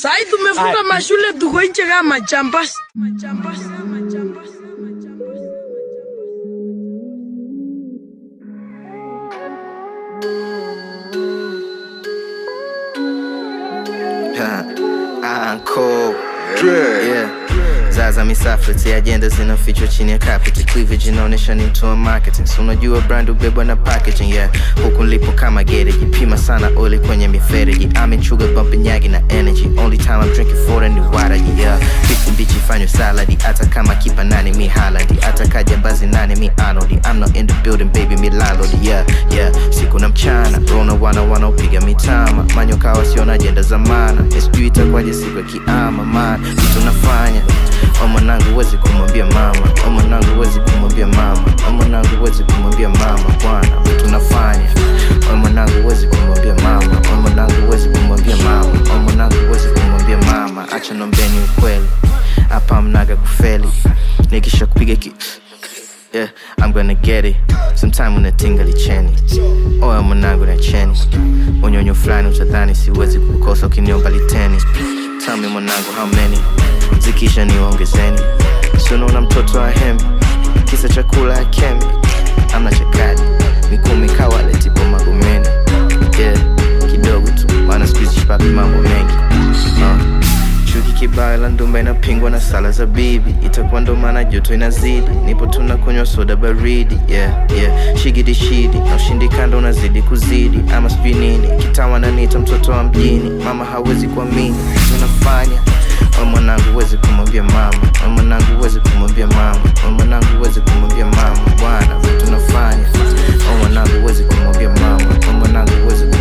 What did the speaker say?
Sai tumefunga mashule tuko nje kama majambasi. Majambasi, majambasi, majambasi. Uncle. Yeah. Zaza misafeti ajenda zinafichwa chini ya carpet cleavage inaonyesha ni mtu wa marketing so unajua brand ubebwa na packaging yeah huku nilipo kama gereji pima sana oli kwenye mifereji amechuga bump nyagi na energy only time I'm drinking for ni waraji yeah Fifty mbichi fanywe saladi hata kama kipa nani mi haladi hata kaja bazi nani mi anodi I'm not in the building baby mi landlord yeah yeah siku na mchana rona wana wanaopiga mitama manyoka wasiona ajenda za maana sijui itakwaje siku ya kiama man vitu nafanya o mwanangu huwezi kumwambia mama o mwanangu huwezi kumwambia mama o mwanangu huwezi kumwambia mama bwana vitu nafanya o mwanangu huwezi kumwambia mama o mwanangu huwezi kumwambia mama o mwanangu huwezi kumwambia mama acha nombeni ukweli hapa mnaga kufeli nikisha kupiga ki Yeah, I'm gonna get it sometime unatinga licheni oya mwanangu na cheni unyonyo fulani utadhani siwezi kukosa ukiniomba liteni Tell me mwanangu how many zikisha niwaongezeni sunaona mtoto wa hembi kisa chakula akemi amna chakadi mikumi kawale tipo magomeni yeah, kidogo tu maana skuizi shipapi mambo mengi uh. Chuki kibaya la ndumba inapingwa na sala za bibi, itakuwa ndo maana joto inazidi. Nipo tuna kunywa soda baridi, yeah yeah, shigidi shidi na ushindi kando unazidi kuzidi, ama sijui nini, kitawa nanita mtoto wa mjini, mama hawezi kuamini tunafanya o mwanangu huwezi kumwambia mama, o mwanangu huwezi kumwambia mama, o mwanangu huwezi kumwambia mama, bwana tunafanya o mwanangu huwezi kumwambia mama, o mwanangu huwezi